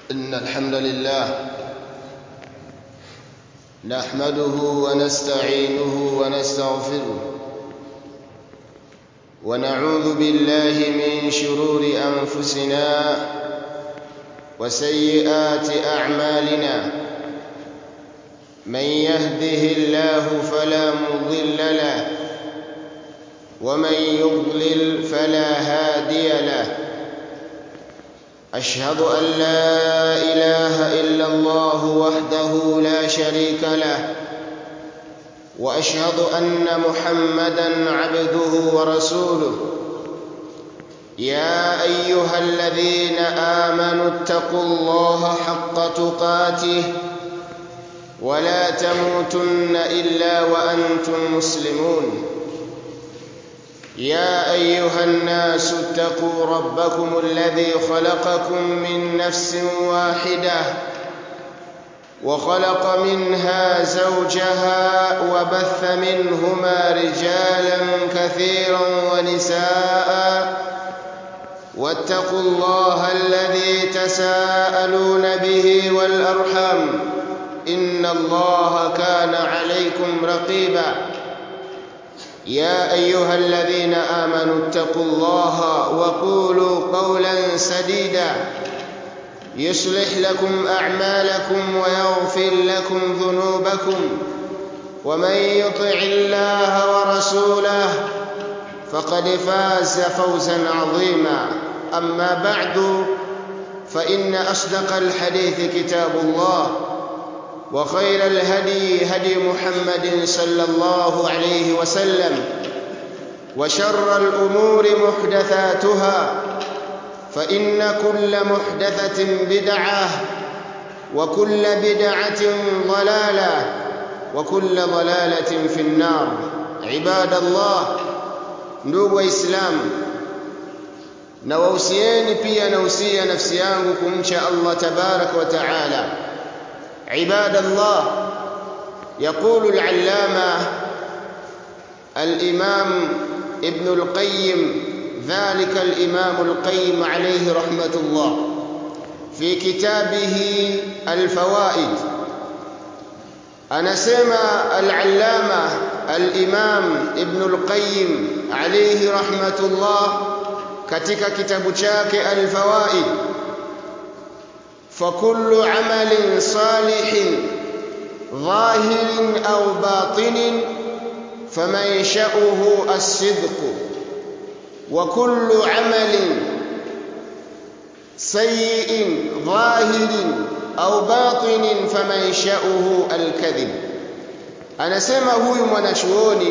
إن الحمد لله نحمده ونستعينه ونستغفره ونعوذ بالله من شرور أنفسنا وسيئات أعمالنا من يهده الله فلا مضل له ومن يضلل فلا هادي له أشهد أن لا إله إلا الله وحده لا شريك له وأشهد أن محمدا عبده ورسوله يا أيها الذين آمنوا اتقوا الله حق تقاته ولا تموتن إلا وأنتم مسلمون يا أيها الناس اتقوا ربكم الذي خلقكم من نفس واحدة وخلق منها زوجها وبث منهما رجالا كثيرا ونساء واتقوا الله الذي تساءلون به والأرحام إن الله كان عليكم رقيبا يا أيها الذين آمنوا اتقوا الله وقولوا قولا سديدا يصلح لكم أعمالكم ويغفر لكم ذنوبكم ومن يطع الله ورسوله فقد فاز فوزا عظيما أما بعد فإن أصدق الحديث كتاب الله وخير الهدي هدي محمد صلى الله عليه وسلم وشر الأمور محدثاتها فإن كل محدثة بدعة وكل بدعة ضلالة وكل ضلالة في النار عباد الله ndugu waislamu na wahusieni pia nausia nafsi yangu kumcha Allah tabaraka wa taala عباد الله يقول العلامة الإمام ابن القيم ذلك الإمام القيم عليه رحمة الله في كتابه الفوائد أنا سمع العلامة الإمام ابن القيم عليه رحمة الله katika kitabu chake Al-Fawaid فكل عمل صالح ظاهر أو باطن فمنشأه الصدق وكل عمل سيء ظاهر أو باطن فمنشأه الكذب anasema huyu mwanachuoni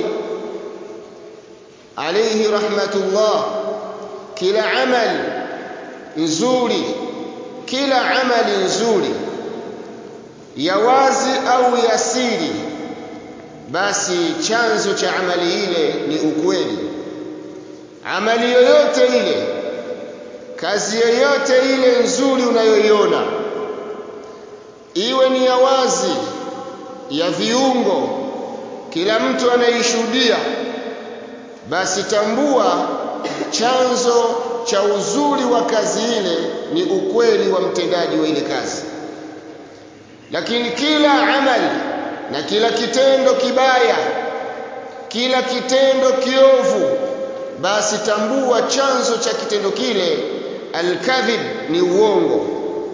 alayhi rahmatullah kila amali nzuri kila amali nzuri ya wazi au ya siri basi chanzo cha amali ile ni ukweli amali yoyote ile kazi yoyote ile nzuri unayoiona iwe ni ya wazi ya viungo kila mtu anaishuhudia basi tambua chanzo cha uzuri wa kazi ile ni ukweli wa mtendaji wa ile kazi lakini kila amali na kila kitendo kibaya kila kitendo kiovu basi tambua chanzo cha kitendo kile alkadhib ni uongo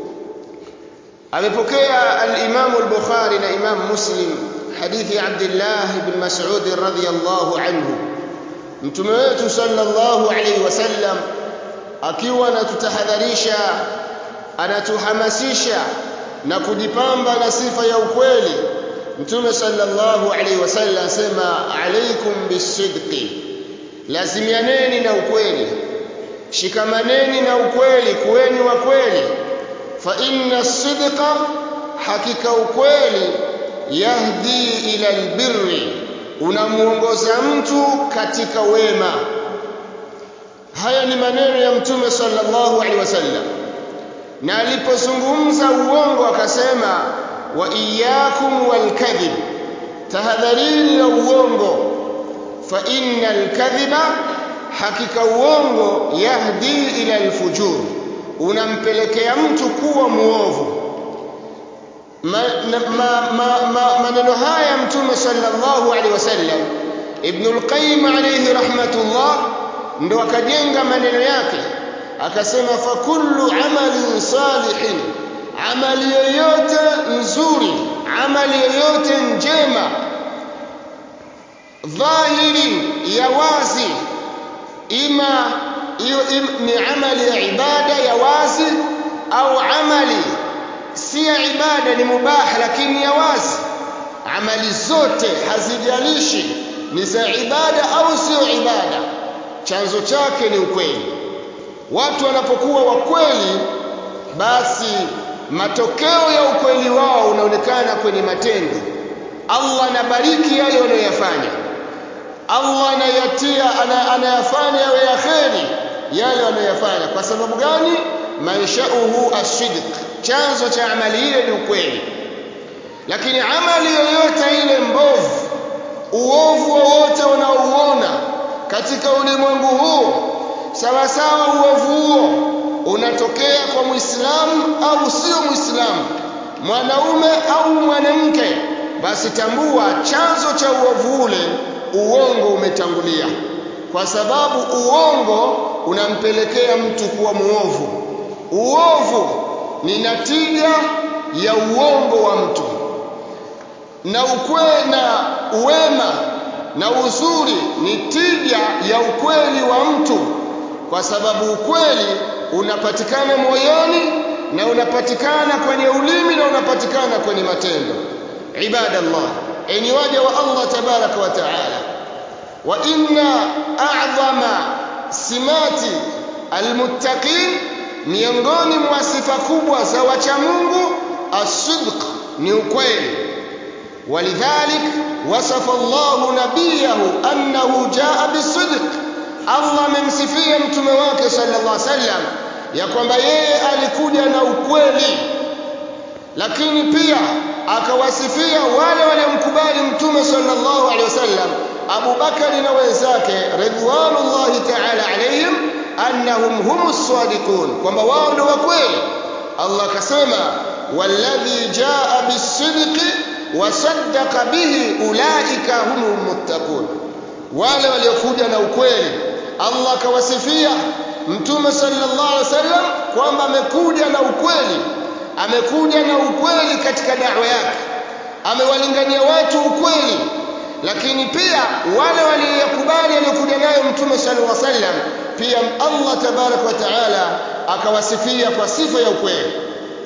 amepokea al-Imam al-Bukhari na Imam Muslim hadithi Abdullah ibn Mas'ud radhiyallahu anhu mtume wetu sallallahu alayhi wasallam akiwa anatutahadharisha anatuhamasisha na kujipamba na sifa ya ukweli mtume sallallahu alaihi wasallam sema alaikum bisidqi lazimianeni na ukweli shikamaneni na ukweli kuweni wa kweli fa inna sidqa hakika ukweli yahdi ila albirri unamuongoza mtu katika wema haya ni maneno ya mtume sallallahu alaihi wasallam na alipozungumza uongo akasema wa iyyakum walkadhib tahadharini na uongo fa innal kadhiba hakika uongo yahdi ila alfujur unampelekea mtu kuwa muovu maneno ma, ma, ma, ma, haya mtume sallallahu alaihi wasallam ibn al-qayyim alayhi rahmatullah ndo akajenga maneno yake akasema fa kullu amalin salihin amali yoyote nzuri amali yoyote njema dhahiri ya wazi ima hiyo ni amali ya ibada ya wazi au amali si ya ibada ni mubah lakini ya wazi amali zote hazijalishi ni za ibada au sio ibada chanzo chake ni ukweli watu wanapokuwa wakweli basi matokeo ya ukweli wao unaonekana kwenye matendo Allah anabariki yale wanayoyafanya Allah anayatia anayafanya yawe ya kheri yale wanayoyafanya kwa sababu gani manshauhu ashidq chanzo cha amali ile ni ukweli lakini amali yoyote ile mbovu uovu wowote unaouona katika ulimwengu huu sawa sawa uovu huo unatokea kwa muislamu au sio muislamu mwanaume au mwanamke basi tambua chanzo cha uovu ule uongo umetangulia kwa sababu uongo unampelekea mtu kuwa muovu uovu ni natija ya uongo wa mtu na ukwe na uwema na uzuri ni tija ya ukweli wa mtu kwa sababu ukweli unapatikana moyoni na unapatikana kwenye ulimi na unapatikana kwenye matendo ibadallah enyi waja wa Allah tabaraka wa taala wa inna a'zama simati almuttaqin miongoni mwa sifa kubwa za wacha Mungu as-sidq ni ukweli ولذلك وصف الله نبيه أنه جاء بالصدق Allah amemsifia mtume wake sallallahu alaihi wasallam ya kwamba yeye alikuja na ukweli lakini pia akawasifia wale waliomkubali mtume sallallahu alaihi wasallam Abu Bakari na wenzake ridwanullahi ta'ala alaihim annahum humus sadiqun kwamba wao ndio wa kweli Allah akasema walladhi jaa bis-sidqi wasaddaqa bihi ulaika humul muttaqun wale waliokuja na ukweli Allah akawasifia mtume sallallahu alaihi wasallam kwamba amekuja na ukweli amekuja na ukweli katika da'wa yake amewalingania watu ukweli lakini pia wale waliyokubali aliyokuja nayo mtume sallallahu alaihi wasallam pia Allah tabarak wa taala akawasifia kwa sifa ya ukweli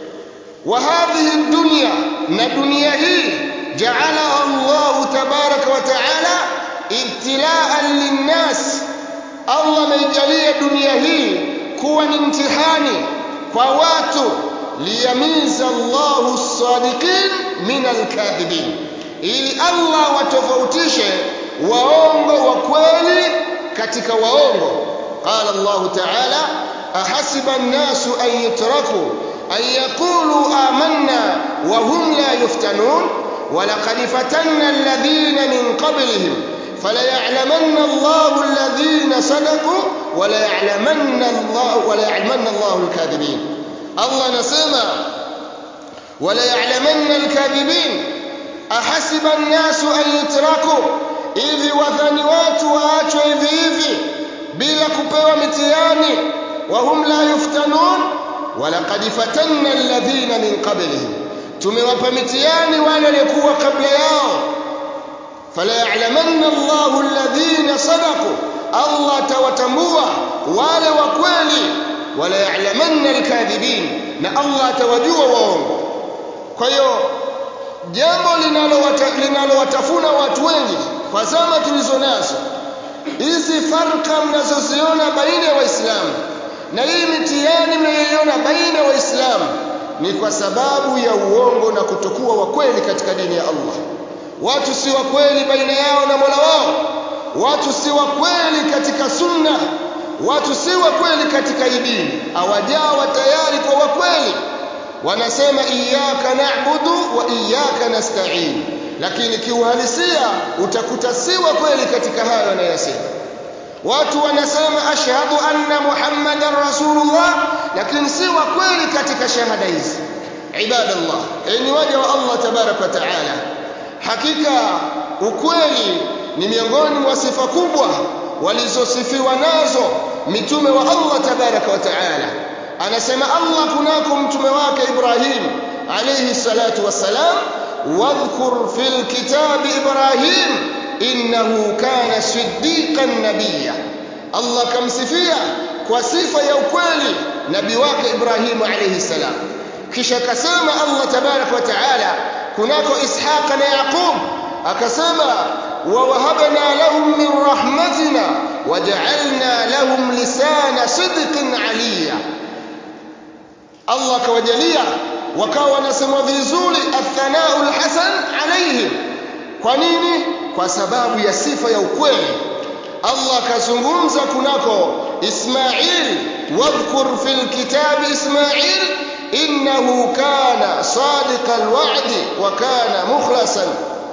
wa hadhihi dunya na dunia hii ja'alaha Allah tabarak wa taala ibtilaan linnas Allah ameijalia dunia hii kuwa ni mtihani kwa watu liyamiza Allahu as-sadiqin min al-kadhibin ili Allah watofautishe waongo wa kweli katika waongo qala Allah ta'ala ahasiba an-nasu an yutraku an yaqulu amanna wa hum la yuftanun ولقد فتنا الذين من قبلهم فليعلمن الله الذين صدقوا وليعلمن الله وليعلمن الله الكاذبين الله نسمع وليعلمن الكاذبين أحسب الناس أن يتركوا hivi wadhani watu waachwe hivi hivi bila kupewa mitihani wahum la yuftanun walaqad fatanna alladhina min qablihim tumewapa mitihani wale waliokuwa kabla yao fala ya'lamanna Allahu alladhina sadaqu Allah atawatambua wale wa kweli wala ya'lamanna alkadhibin na Allah atawajua waongo kwa hiyo jambo linalowatafuna watu wengi kwa zama tulizo nazo hizi farka mnazoziona baina ya waislamu na hii mitihani mnayoiona baina ya waislamu ni kwa sababu ya uongo na kutokuwa wa kweli katika dini ya Allah watu si wa kweli baina yao na Mola wao watu si wa kweli katika sunna watu si wa kweli katika dini hawajawa tayari kwa wa kweli wanasema iyyaka na'budu wa iyyaka nasta'in lakini kiuhalisia utakuta si wa kweli katika hayo wanayosema watu wanasema ashhadu anna muhammadan rasulullah lakini si wa kweli katika shahada hizi ibadallah ni waja wa Allah tabarak wa taala hakika ukweli ni miongoni mwa sifa kubwa walizosifiwa nazo mitume wa Allah tabarak wa taala anasema Allah kunako mtume wake Ibrahim alayhi salatu wassalam wadhkur fil kitabi Ibrahim innahu kana siddiqan nabiyya Allah kamsifia kwa sifa ya ukweli nabii wake Ibrahim alayhi salam kisha akasema Allah tabarak wa taala kunako Ishaq na Yaqub akasema wa wahabna lahum min rahmatina waja'alna lahum lisana sidqin aliya Allah akawajalia wakawa wanasemwa vizuri athanau alhasan alaihim kwa nini kwa sababu ya sifa ya ukweli Allah akazungumza kunako Ismail wadhkur fil kitabi Ismail innahu kana sadiqa alwa'di wa kana mukhlasan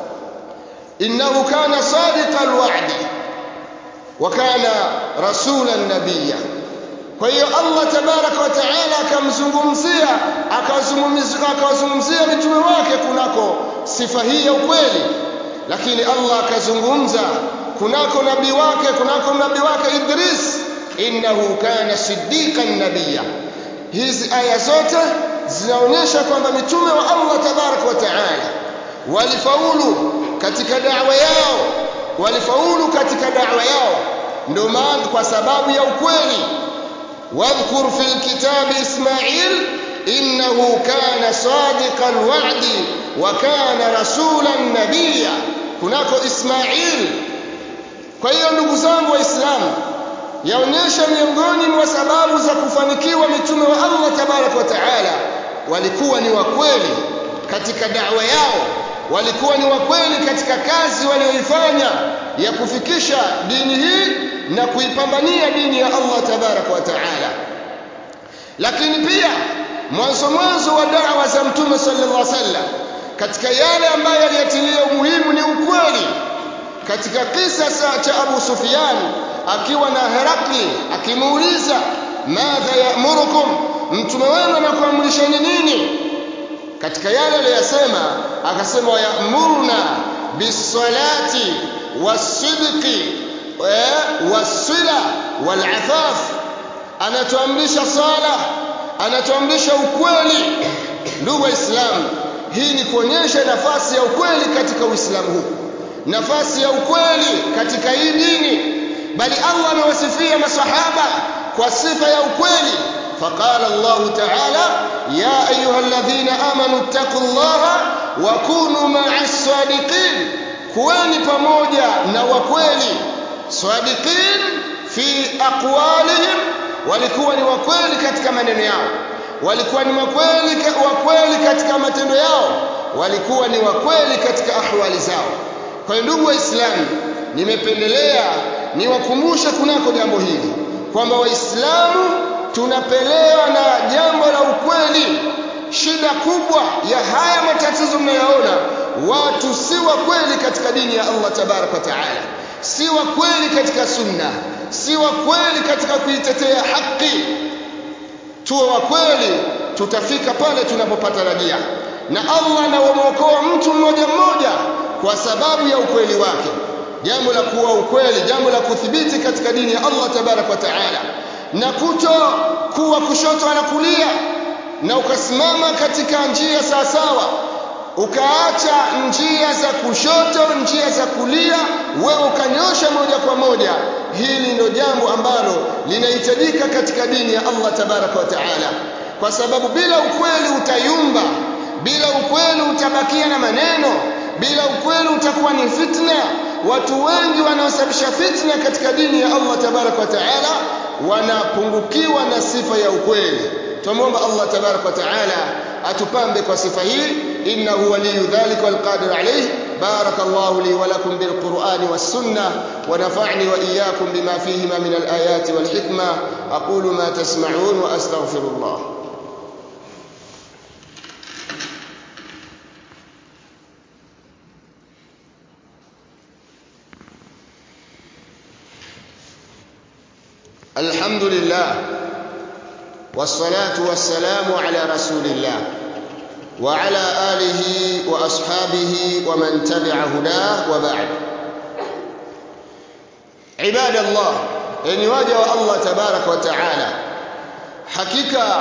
innahu kana sadiqa alwa'di wa kana rasulan nabiyya kwa hiyo Allah tabaraka wa taala akamzungumzia akawazungumzia mitume wake kunako sifa hii ya ukweli lakini Allah akazungumza kunako nabii wake kunako nabii wake Idris innahu kana siddiqan nabiyya hizi aya zote zinaonyesha kwamba mitume wa Allah tabaraka wa taala walifaulu katika da'wa yao walifaulu katika da'wa yao ndio maana kwa sababu ya ukweli واذكر في الكتاب إسماعيل إنه كان صادق الوعد وكان رسولا نبيا هناك إسماعيل kwa hiyo ndugu zangu waislamu yaonyesha miongoni mwa sababu za kufanikiwa mitume wa Allah tabarak wa taala walikuwa ni wakweli katika da'wa yao walikuwa ni wakweli katika kazi walioifanya ya kufikisha dini hii na kuipambania dini ya Allah tabarak wa taala lakini pia mwanzo mwanzo wa da'wa za mtume sallallahu alaihi wasallam katika yale ambayo yaliyatilia umuhimu ni ukweli katika kisa cha Abu Sufyan akiwa na Herakli akimuuliza madha ya'murukum mtume wenu anakuamrisheni nini katika yale aliyosema akasema ya'muruna bisalati wasidqi wasila walafaf anatuamrisha sala anatuamrisha ukweli ndugu waislamu hii ni kuonyesha nafasi ya ukweli katika uislamu huu nafasi ya ukweli katika hii dini bali Allah amewasifia masahaba kwa sifa ya ukweli فقال الله تعالى يا أيها الذين آمنوا اتقوا الله وكونوا مع الصادقين كواني pamoja na wakweli صادقين في أقوالهم walikuwa ni wakweli katika maneno yao walikuwa ni wakweli wakweli katika matendo yao walikuwa ni wakweli katika ahwali zao kwa ndugu waislamu nimependelea niwakumbushe kunako jambo hili kwamba waislamu tunapelewa na jambo la ukweli shida kubwa ya haya matatizo mnayoona watu si wa kweli katika dini ya Allah tabarak wa taala si wa kweli katika sunna si wa kweli katika kuitetea haki tuwe wa kweli tutafika pale tunapopata rajia na Allah anamwokoa mtu mmoja mmoja kwa sababu ya ukweli wake jambo la kuwa ukweli jambo la kuthibiti katika dini ya Allah tabarak wa taala na kuto kuwa kushoto na kulia na ukasimama katika njia sawasawa ukaacha njia za kushoto njia za kulia wewe ukanyosha moja kwa moja hili ndio jambo ambalo linahitajika katika dini ya Allah tabaraka wa taala kwa sababu bila ukweli utayumba bila ukweli utabakia na maneno bila ukweli utakuwa ni fitna watu wengi wanaosababisha fitna katika dini ya Allah tabaraka wa taala wanapungukiwa na sifa ya ukweli tumomba Allah tabaraka wa taala atupambe kwa sifa hii innahu waliyu dhalika walqadir alayh barakallahu li wa lakum bilqur'ani was-sunnah wa nafa'ni wa iyyakum bima fihima min al-ayati wal hikma aqulu ma tasma'un wa astaghfirullah الحمد لله والصلاة والسلام على رسول الله وعلى آله وأصحابه ومن تبع هداه وبعد عباد الله يعني واجه الله تبارك وتعالى حقيقة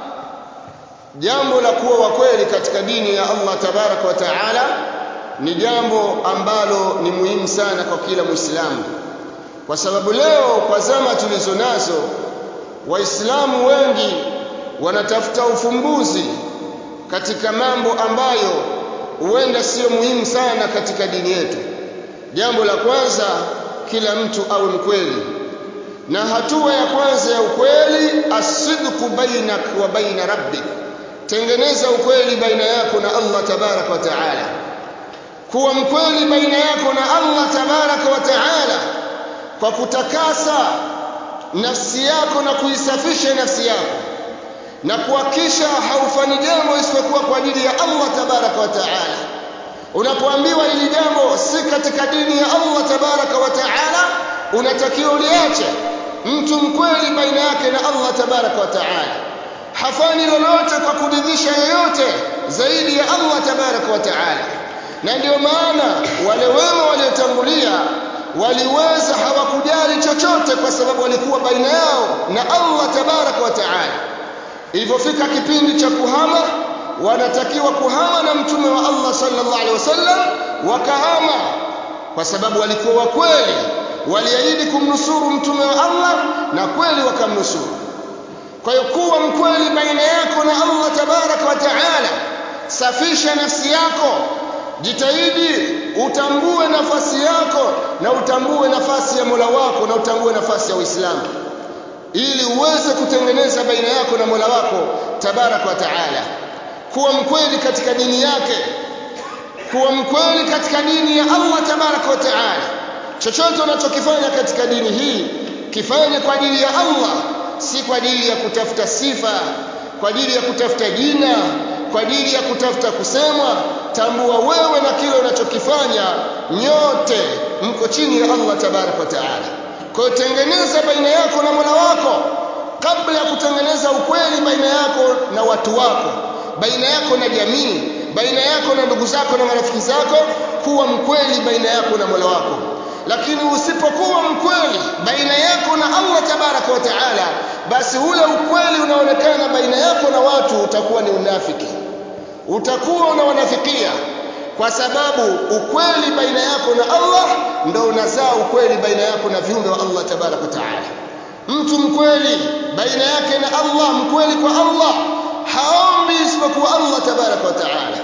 jambo la kuwa wa kweli katika dini ya Allah tabaraka wa taala ni jambo ambalo ni muhimu sana kwa kila Muislamu, kwa sababu leo kwa zama tulizo nazo Waislamu wengi wanatafuta ufumbuzi katika mambo ambayo huenda sio muhimu sana katika dini yetu. Jambo la kwanza, kila mtu awe mkweli, na hatua ya kwanza ya ukweli, asidqu bainak wa baina rabbik tengeneza ukweli baina yako na Allah tabaraka wa taala kuwa mkweli baina yako na Allah tabaraka wa taala kwa kutakasa nafsi yako na kuisafisha nafsi yako na kuhakisha haufanyi jambo isipokuwa kwa ajili ya Allah tabaraka wa taala unapoambiwa hili jambo si katika dini ya Allah tabaraka wa taala unatakiwa uliache mtu mkweli baina yake na Allah tabaraka wa taala hafanyi lolote kwa kuridhisha yoyote zaidi ya Allah tabaraka wa taala na ndio maana wale wema waliotangulia waliweza hawakujali chochote kwa sababu walikuwa baina yao na Allah tabaraka wa taala ilivyofika kipindi cha kuhama wanatakiwa kuhama na mtume wa Allah sallallahu alaihi wasallam wakahama kwa sababu walikuwa wa kweli waliahidi kumnusuru mtume wa Allah na kweli wakamnusuru kwa hiyo kuwa mkweli baina yako na Allah tabaraka wa taala safisha nafsi yako jitahidi utambue nafasi yako na utambue nafasi ya Mola wako na utambue nafasi ya Uislamu ili uweze kutengeneza baina yako na Mola wako tabaraka wa taala kuwa mkweli katika dini yake kuwa mkweli katika dini ya Allah tabaraka wa taala chochote unachokifanya katika dini hii kifanye kwa ajili ya Allah si kwa ajili ya kutafuta sifa kwa ajili ya kutafuta jina kwa ajili ya kutafuta kusemwa tambua wewe na kile unachokifanya nyote mko chini ya Allah tabaraka wa taala kwa hiyo tengeneza baina yako na Mola wako kabla ya kutengeneza ukweli baina yako na watu wako baina yako na jamii baina yako na ndugu zako na marafiki zako kuwa mkweli baina yako na Mola wako lakini usipokuwa mkweli baina yako na Allah tabaraka wa taala basi ule ukweli unaonekana baina yako na watu utakuwa ni unafiki utakuwa unawanafikia kwa sababu ukweli baina yako na Allah ndo unazaa ukweli baina yako na viumbe wa Allah tabaraka wa taala mtu mkweli baina yake na Allah mkweli kwa Allah haombi isipokuwa Allah tabaraka wa taala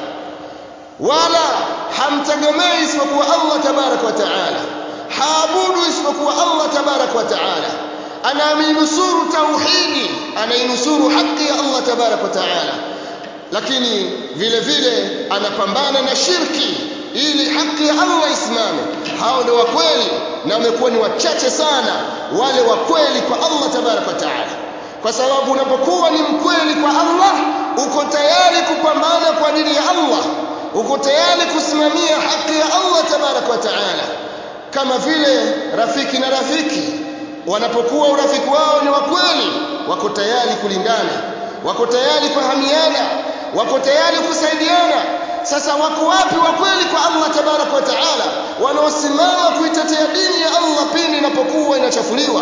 wala hamtegemei isipokuwa Allah tabaraka wa taala haabudu isipokuwa Allah tabaraka wa taala anaminusuru tauhidi anainusuru haki ya Allah tabaraka wa taala lakini vile vile anapambana na shirki ili haki ya Allah isimame hao ndio wakweli na wamekuwa ni wachache sana wale wakweli kwa Allah tabaraka wa taala kwa sababu unapokuwa ni mkweli kwa Allah uko tayari kupambana kwa ajili ya Allah uko tayari kusimamia haki ya Allah tabaraka wa taala kama vile rafiki na rafiki wanapokuwa urafiki wao ni wa kweli wako tayari kulingana wako tayari kuhamiana wako tayari kusaidiana sasa wako wapi wa kweli kwa Allah tabaraka wa taala wanaosimama kuitetea dini ya Allah pindi inapokuwa inachafuliwa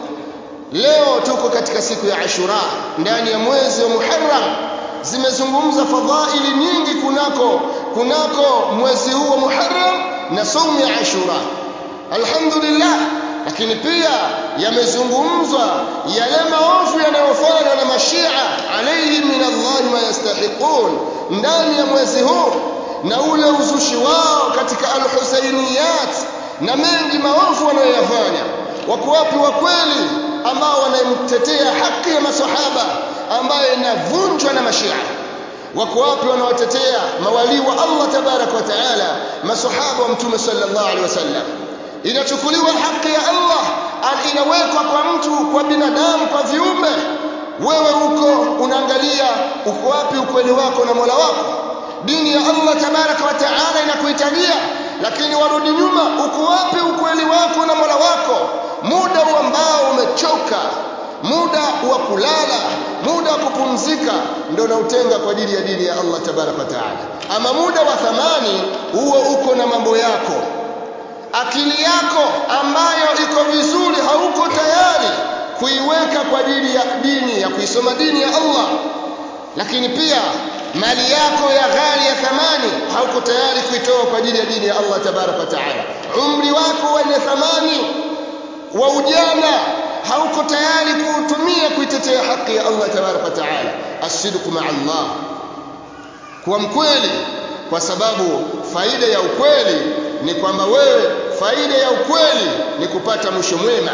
leo tuko katika siku ya Ashura ndani ya mwezi wa Muharram zimezungumza fadhaili nyingi kunako kunako mwezi huu wa Muharram na saumu ya Ashura alhamdulillah lakini pia yamezungumzwa yale maovu yanayofanywa na mashia alayhim min Allah ma yastahiqun ndani ya mwezi huu na ule uzushi wao katika alhusainiyat na mengi maovu wanayoyafanya wako wapi wa kweli ambao wanamtetea haki ya masahaba ambayo inavunjwa na mashia wako wapi wanaotetea mawalii wa Allah tabarak wa taala masahaba wa mtume sallallahu alaihi wasallam inachukuliwa haki ya Allah inawekwa kwa mtu kwa binadamu kwa viumbe wewe uko unaangalia uko wapi ukweli wako na Mola wako dini ya Allah tabaraka wa taala inakuhitajia lakini warudi nyuma uko wapi ukweli wako na Mola wako muda ambao umechoka muda wa kulala muda wa kupumzika ndio unautenga kwa ajili ya dini ya Allah tabaraka wa taala ama muda wa thamani huo uko na mambo yako akili yako ambayo iko vizuri hauko tayari kuiweka kwa ajili ya dini ya kuisoma dini ya Allah lakini pia mali yako ya ghali ya thamani hauko tayari kuitoa kwa ajili ya dini ya Allah tabaraka wa taala umri wako wenye thamani wa ujana hauko tayari kuutumia kuitetea haki ya Allah tabaraka wa taala asidqu ma Allah kuwa mkweli kwa sababu faida ya ukweli ni kwamba wewe faida ya ukweli ni kupata mwisho mwema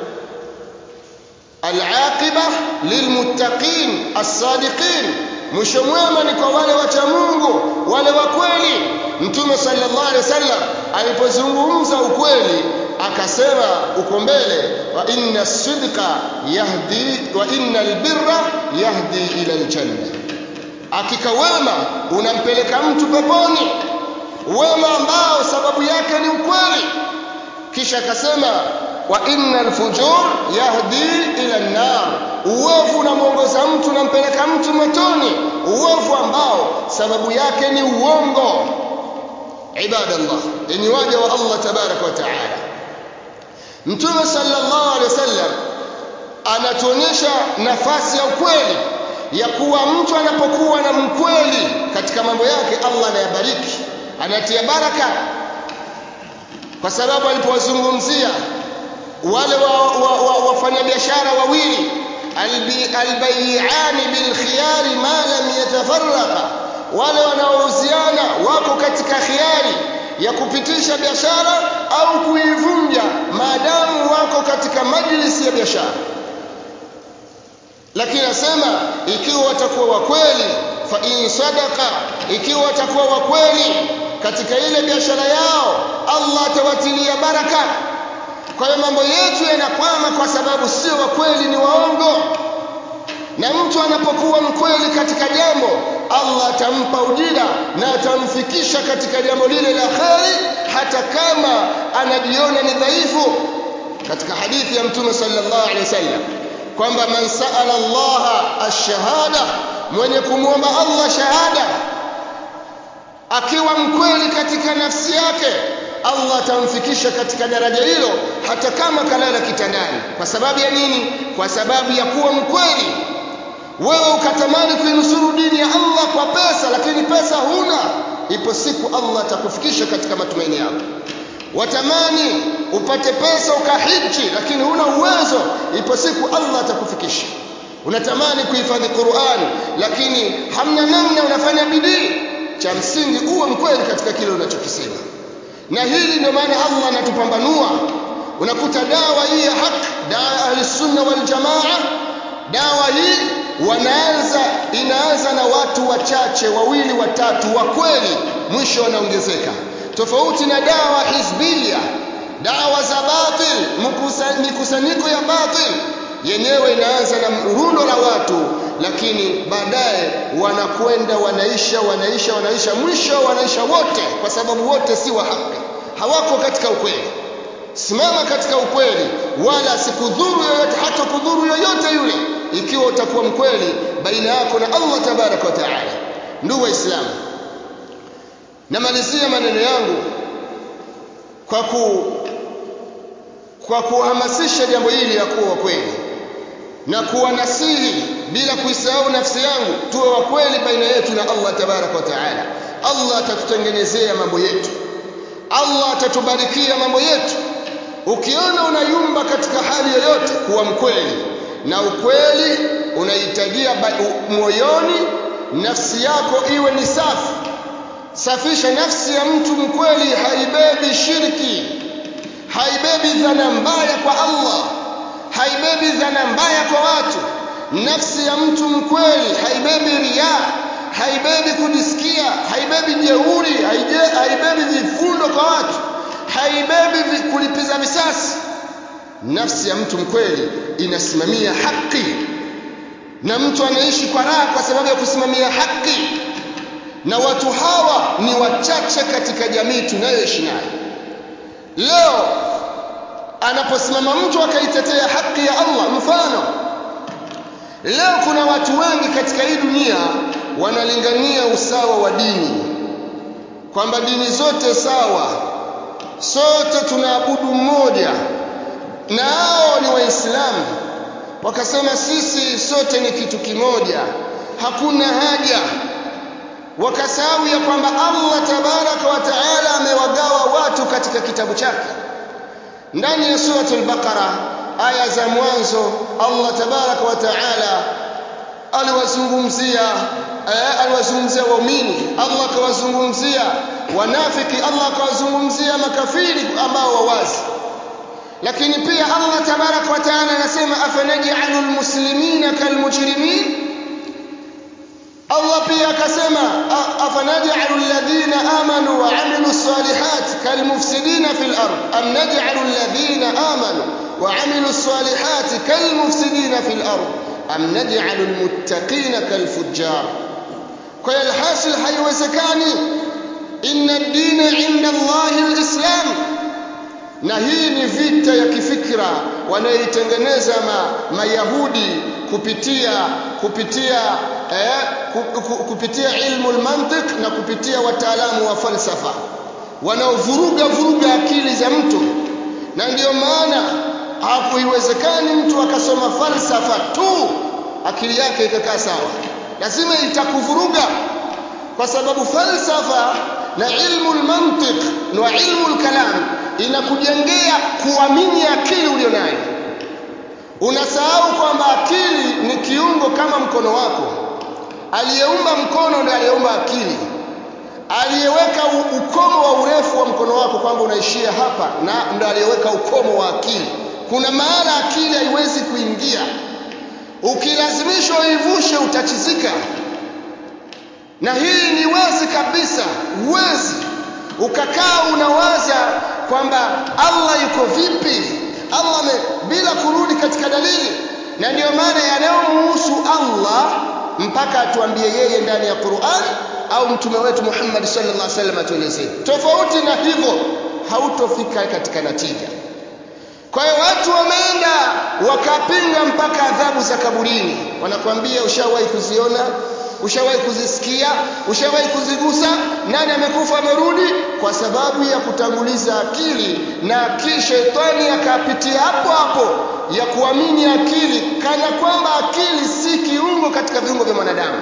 alaqiba lilmuttaqin as-sadiqin mwisho mwema ni kwa wale wacha Mungu wale wa kweli mtume sallallahu alaihi wasallam alipozungumza ukweli akasema uko mbele wa inna sidqa yahdi wa inna albirra yahdi ila aljanna hakika wema unampeleka mtu peponi wema ambao sababu yake ni ukweli kisha akasema wa inna alfujur yahdi ila an-nar uovu unamuongoza mtu unampeleka mtu motoni uovu ambao sababu yake ni uongo ibadallah enyi waja wa Allah tabaraka wa taala mtume sallallahu alaihi wasallam anatuonyesha nafasi ya ukweli ya kuwa mtu anapokuwa na mkweli katika mambo yake Allah anayabariki anatia baraka kwa sababu alipowazungumzia wale wafanyabiashara wa, wa, wa wawili albayiani bilkhiyari ma lam yatafarraqa wale wanaouziana wako katika khiari ya kupitisha biashara au kuivunja maadamu wako katika majlisi ya biashara lakini nasema ikiwa watakuwa wa kweli fa in sadaqa ikiwa watakuwa wa kweli katika ile biashara yao Allah atawatilia baraka kwa hiyo mambo yetu yanakwama kwa sababu sio wa kweli ni waongo na mtu anapokuwa mkweli katika jambo Allah atampa ujira na atamfikisha katika jambo lile la kheri hata kama anajiona ni dhaifu katika hadithi ya mtume sallallahu alaihi wasallam kwamba man saala Allah ash-shahada mwenye kumwomba Allah shahada akiwa mkweli katika nafsi yake Allah atamfikisha katika daraja hilo hata kama kalala kitandani kwa sababu ya nini kwa sababu ya kuwa mkweli wewe ukatamani kuinusuru dini ya Allah kwa pesa lakini pesa huna ipo siku Allah atakufikisha katika matumaini yako watamani upate pesa ukahiji lakini huna uwezo ipo siku Allah atakufikisha unatamani kuhifadhi Qur'an lakini hamna namna unafanya bidii cha msingi uwe mkweli katika kile unachokisema na hili ndio maana Allah anatupambanua unakuta dawa hii ya haki dawa ahlisunna wal jamaa dawa hii wanaanza inaanza na watu wachache wawili watatu wa kweli mwisho wanaongezeka tofauti na dawa hizbia dawa za batil mikusanyiko ya batil yenyewe inaanza na rundo la watu lakini baadaye wanakwenda wanaisha wanaisha wanaisha mwisho wanaisha wote kwa sababu wote si wa haki hawako katika ukweli simama katika ukweli wala sikudhuru yoyote hata kudhuru yoyote yule ikiwa utakuwa mkweli baina yako na Allah tabarak wa taala ndugu waislamu namalizia maneno yangu kwa ku kwa kuhamasisha jambo hili la kuwa kweli na kuwanasihi bila kuisahau nafsi yangu tuwe wa kweli baina yetu na Allah tabarak wa taala Allah atatutengenezea mambo yetu Allah atatubarikia mambo yetu ukiona unayumba katika hali yoyote kuwa mkweli na ukweli unahitajia moyoni nafsi yako iwe ni safi safisha nafsi ya mtu mkweli haibebi shirki haibebi dhana mbaya kwa Allah haibebi dhana mbaya kwa watu nafsi ya mtu mkweli haibebi ria haibebi kujisikia haibebi jeuri haibebi vifundo kwa watu haibebi kulipiza visasi nafsi ya mtu mkweli inasimamia haki na mtu anaishi kwa raha kwa sababu ya kusimamia haki na watu hawa ni wachache katika jamii tunayoishi nayo leo anaposimama mtu akaitetea haki ya Allah mfano leo kuna watu wengi katika hii dunia wanalingania usawa wa dini kwamba dini zote sawa sote tunaabudu mmoja na hao ni waislamu wakasema sisi sote ni kitu kimoja hakuna haja wakasahau ya kwamba Allah tabaraka wa taala amewagawa watu katika kitabu chake ndani ya suratul baqara aya za mwanzo Allah tabaraka wa taala aliwazungumzia eh, aliwazungumzia waumini Allah akawazungumzia wanafiki Allah akawazungumzia makafiri ambao wawazi lakini pia Allah tabaraka wa taala anasema afanaj'alul muslimina kalmujrimin Allah pia akasema afanaj'alu alladhina amanu wa 'amilu salihat kalmufsidina fil ard am naj'alu alladhina amanu wa 'amilu salihat kalmufsidina fil ard am naj'alu almuttaqina kalfujjar kwa hiyo alhasil haiwezekani inna ad-dina 'inda Allahi alislam na hii ni vita ya kifikra wanayoitengeneza ma, mayahudi kupitia kupitia eh, kupitia ilmu almantiq na kupitia wataalamu wa falsafa wanaovuruga vuruga akili za mtu na ndiyo maana hakuiwezekani mtu akasoma falsafa tu akili yake ikakaa sawa lazima itakuvuruga kwa sababu falsafa na ilmu almantiq na ilmu alkalam inakujengea kuamini akili ulionayo unasahau kwamba akili ni kiungo kama mkono wako aliyeumba mkono ndiye aliyeumba akili aliyeweka ukomo wa urefu wa mkono wako kwamba unaishia hapa na ndiye aliyeweka ukomo wa akili kuna maana akili haiwezi kuingia ukilazimishwa uivushe utachizika na hii ni wazi kabisa uwezi ukakaa unawaza kwamba Allah yuko vipi Allah me, bila kurudi katika dalili na ndiyo maana yanayomhusu Allah mpaka atuambie yeye ndani ya Qur'an au mtume wetu Muhammad sallallahu alaihi wasallam atuelezee tofauti na hivyo hautofika katika natija kwa hiyo watu wameenda wakapinga mpaka adhabu za kaburini wanakuambia ushawahi kuziona ushawahi kuzisikia ushawahi kuzigusa nani amekufa amerudi kwa sababu ya kutanguliza akili na kishetani akapitia hapo hapo ya kuamini akili kana kwamba akili si kiungo katika viungo vya mwanadamu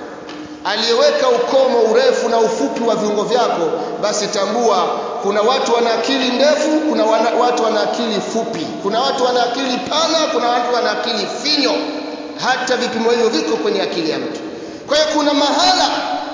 aliyeweka ukomo urefu na ufupi wa viungo vyako basi tambua kuna watu wana akili ndefu kuna wana, watu wana akili fupi kuna watu wana akili pana kuna watu wana akili finyo hata vipimo hivyo viko kwenye akili ya mtu kwa hiyo kuna mahala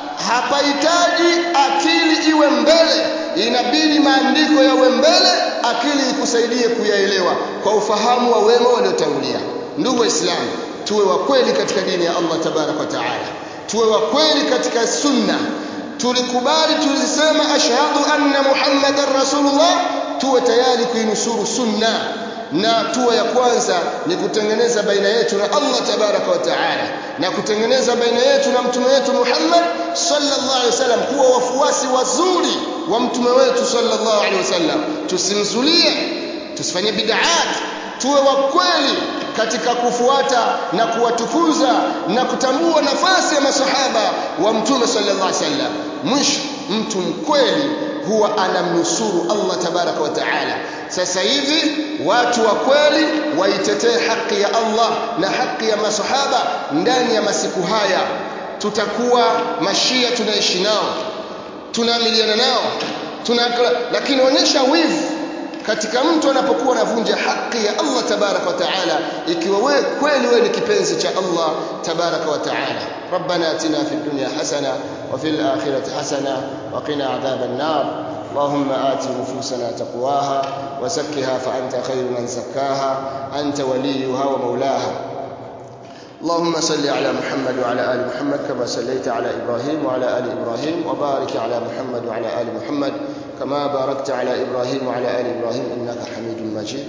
hapahitaji akili iwe mbele inabidi maandiko yawe mbele akili ikusaidie kuyaelewa kwa ufahamu wa wema waliotangulia ndugu waislamu tuwe wa kweli katika dini ya Allah tabarak wa taala tuwe wa kweli katika sunna tulikubali tulisema ashhadu anna muhammadan rasulullah tuwe tayari kuinusuru sunna na hatua ya kwanza ni kutengeneza baina yetu na Allah tabaraka wa taala na kutengeneza baina yetu na mtume wetu Muhammad sallallahu alaihi wasallam kuwa wafuasi wazuri wa mtume wetu sallallahu alaihi wasallam tusimzulie tusifanye bid'at tuwe wa kweli katika kufuata na kuwatukuza na kutambua nafasi ya masahaba wa mtume sallallahu alaihi wasallam mwisho mtu mkweli huwa anamnusuru Allah tabaraka wa taala sasa hivi watu wa kweli waitetee haki ya Allah na haki ya masahaba ndani ya masiku haya tutakuwa mashia tunaishi nao tunaamiliana nao tuna lakini onyesha wivu katika mtu anapokuwa anavunja haki ya Allah tabaraka wa taala ikiwa wewe kweli wewe ni kipenzi cha Allah tabaraka wa taala ربنا اتنا في الدنيا حسنه وفي الاخره حسنه وقنا عذاب النار اللهم آت نفوسنا تقواها وزكها فأنت خير من زكاها أنت وليها ومولاها اللهم صل على محمد وعلى آل محمد كما صليت على إبراهيم وعلى آل إبراهيم وبارك على محمد وعلى آل محمد كما باركت على إبراهيم وعلى آل إبراهيم إنك حميد مجيد